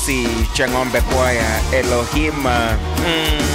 Mercy Chang'ombe Kwaya Elohim mm,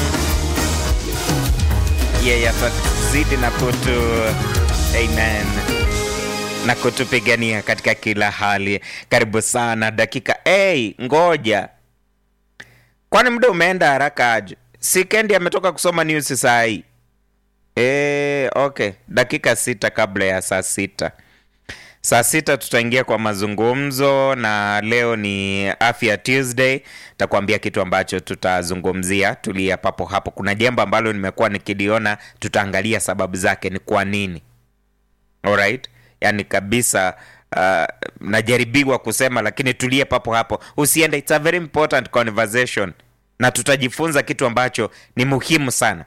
yeye atazidi na kutu amen na kutupigania katika kila hali. Karibu sana dakika. Hey, ngoja, kwani muda umeenda haraka aje? Si Kendi ametoka kusoma news saa hii. Eh, okay, dakika sita kabla ya saa sita. Saa sita tutaingia kwa mazungumzo, na leo ni afya Tuesday. Takuambia kitu ambacho tutazungumzia. Tulia papo hapo. Kuna jambo ambalo nimekuwa nikiliona, tutaangalia sababu zake ni kwa nini. Alright, yani kabisa uh, najaribiwa kusema lakini tulie papo hapo, usiende. It's a very important conversation, na tutajifunza kitu ambacho ni muhimu sana.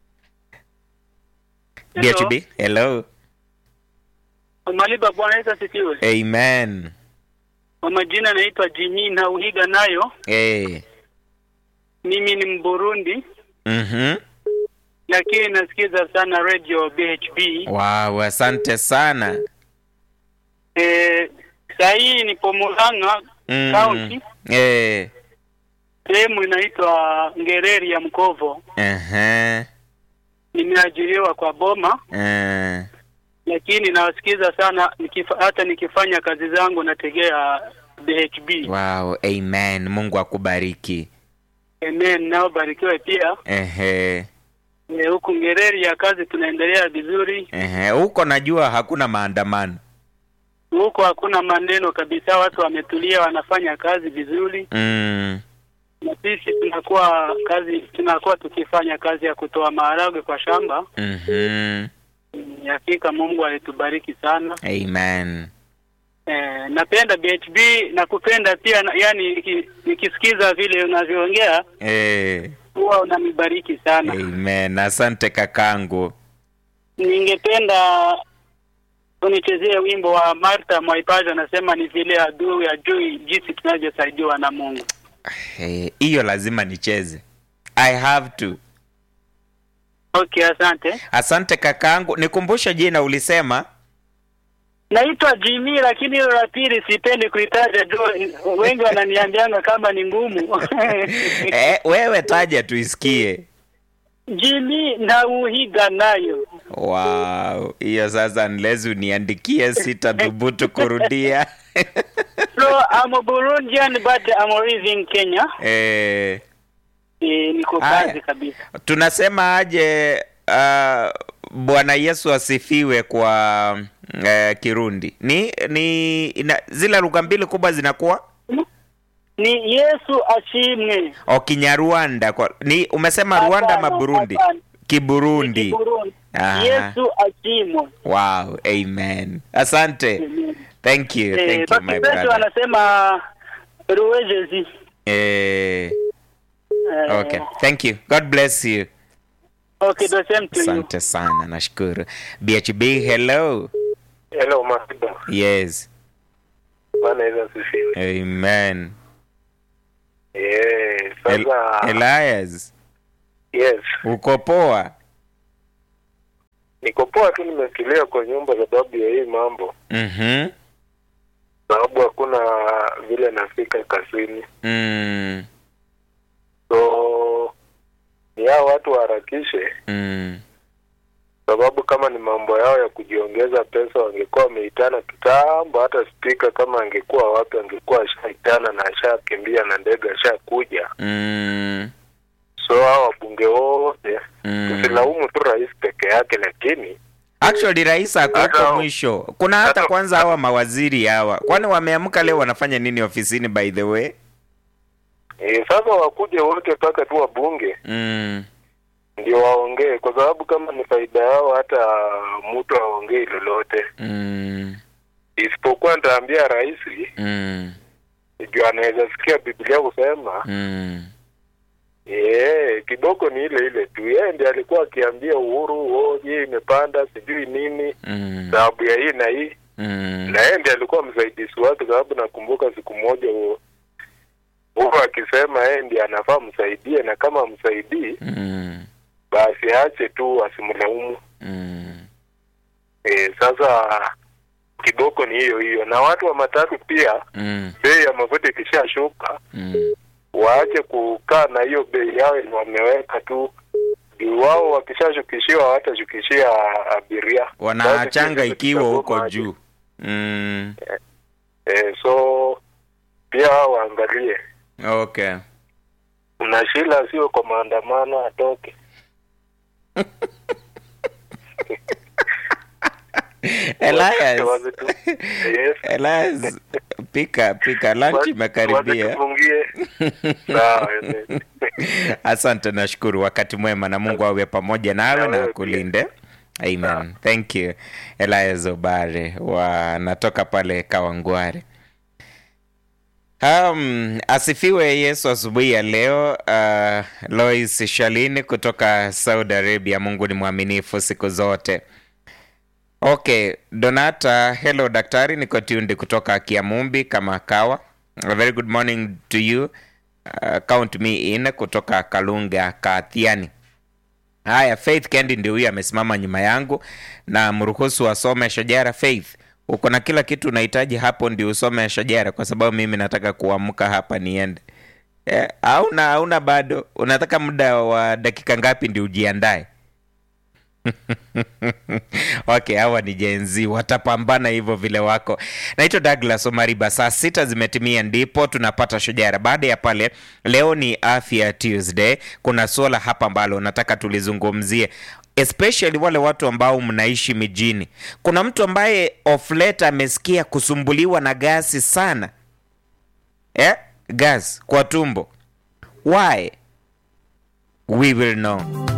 Hello. DHB, hello. Maliba, Bwana Yesu asifiwe. Amen. Kwa majina naitwa Jimmy na uhiga nayo. Hey. Mimi ni Mburundi Mhm. lakini nasikiza sana radio BHB. Wow, asante sana. Eh, saa hii nipo Murang'a Mm. County, Eh. sehemu inaitwa Ngereri ya Mkovo. Aha. Nimeajiriwa kwa Boma, Eh. lakini nawasikiza sana nikifa, hata nikifanya kazi zangu nategea BHB. Wow, amen. Mungu akubariki. Amen, nao barikiwe pia. Ehe. Eh, huku Ngereri ya kazi tunaendelea vizuri. Ehe. Huko najua hakuna maandamano. huko hakuna maneno kabisa, watu wametulia, wanafanya kazi vizuri, Mm. na sisi tunakuwa kazi tunakuwa tukifanya kazi ya kutoa maharagwe kwa shamba. Mhm. Mm, Hakika Mungu alitubariki sana. Amen. Eh, napenda BHB na kupenda pia na, yani niki- nikisikiza vile unavyoongea Eh. huwa unanibariki sana. Amen. Asante kakangu. Ningependa unichezee wimbo wa Martha Mwaipaja, anasema ni vile adui ajui jinsi tunavyosaidiwa na Mungu. Eh, Hiyo lazima nicheze. I have to. Okay, asante. Asante kakangu. Nikumbushe jina ulisema? Naitwa Jimmy lakini hilo la pili sipendi kuitaja juu wengi wananiambianga kama ni ngumu. Eh, wewe taja tuisikie. Jimmy na uhiga nayo. Wow, hiyo sasa nilezi uniandikie, sitathubutu kurudia. So I'm a Burundian but I'm living Kenya. eh, E, niko Haya. kazi kabisa. tunasema aje uh, Bwana Yesu asifiwe kwa uh, Kirundi. Ni ni ina, zile lugha mbili kubwa zinakuwa Ni Yesu ashimwe. o Kinyarwanda kwa ni umesema Rwanda ama Hapana, Burundi? hapana. Kiburundi. Kiburundi. Aha. Yesu ashimwe. Wow, amen. Asante. Thank you. Eh, Thank you basi my wetu brother. wanasema ruwejezi. Eh, Eh, okay. Thank you. God bless you. Okay, the same to you. Asante sana, nashukuru. BHB, hello. Hello Masiba. Yes. Bwana Yesu asifiwe. Amen. Eh, El sasa Elias, yes. uko poa? Niko poa tu nimetulia kwa nyumba sababu ya hii mambo. Mhm. Sababu hakuna vile nafika kazini. Mm. So ni hao watu waharakishe Mm. sababu kama ni mambo yao ya kujiongeza pesa wangekuwa wameitana kitambo. Hata spika kama angekuwa wapi, angekuwa ashaitana na ashakimbia na ndege ashakuja. Mm. So hao wabunge wote Mm. tusilaumu tu rais peke yake, lakini Actually rais ako Hata- huko mwisho. Kuna hata hata- kwanza hawa mawaziri hawa. Kwani wameamka leo wanafanya nini ofisini by the way? e, sasa wakuje wote mpaka tu wabunge Mm. ndio waongee, kwa sababu kama ni faida yao, hata mtu aongei lolote, Mm. isipokuwa nitaambia rais Mm. juu anaweza sikia Biblia kusema Mm. Eh, kiboko ni ile ile tu. Yeye ndiye alikuwa akiambia Uhuru, oh, hii imepanda sijui nini Mm. sababu ya hii na hii, Mm. na yeye ndiye alikuwa msaidizi wake, sababu nakumbuka siku moja Uhuru Uhuru akisema yeye ndiye anafaa msaidie, na kama msaidii Mm. basi aache tu, asimlaumu. Mm. Eh, sasa kiboko ni hiyo hiyo, na watu wa matatu pia, Mm. bei ya mafuta ikishashuka Mm. waache kukaa na hiyo bei yao yenye wameweka tu juu wao wakishashukishiwa hawatashukishia abiria Wanaachanga Basi ikiwa sisi huko tutagoma juu. Mm. eh, so pia wao waangalie Okay. Mnashila sio kwa maandamano atoke Elias. Waze tu. Yes. Elias, pika pika lunch Waze imekaribia. tufungie. Sawa, yes. Asante, nashukuru. Wakati mwema na Mungu awe pamoja nawe Na na wewe akulinde. Amen. Thank you. Elias Obare wanatoka pale Kawangware. Um, asifiwe Yesu asubuhi ya leo. Uh, Lois Shalini kutoka Saudi Arabia. Mungu ni mwaminifu siku zote. Okay, Donata, hello daktari, niko tundi kutoka Kiamumbi kama kawa. A very good morning to you. Uh, count me in kutoka Kalunga Kathiani. Haya, Faith Kendi ndio huyu amesimama nyuma yangu na mruhusu asome shajara. Faith, uko na kila kitu unahitaji hapo ndio usome shajara, kwa sababu mimi nataka kuamka hapa niende. Eh, hauna hauna bado, unataka muda wa dakika ngapi ndio ujiandae? okay, hawa ni jenzi watapambana hivyo vile wako. Naitwa Douglas Omariba. Saa sita zimetimia ndipo tunapata shujara. Baada ya pale, leo ni afya Tuesday. Kuna suala hapa ambalo nataka tulizungumzie especially wale watu ambao mnaishi mijini. Kuna mtu ambaye of late amesikia kusumbuliwa na gasi sana, eh? gas kwa tumbo. Why? We will know.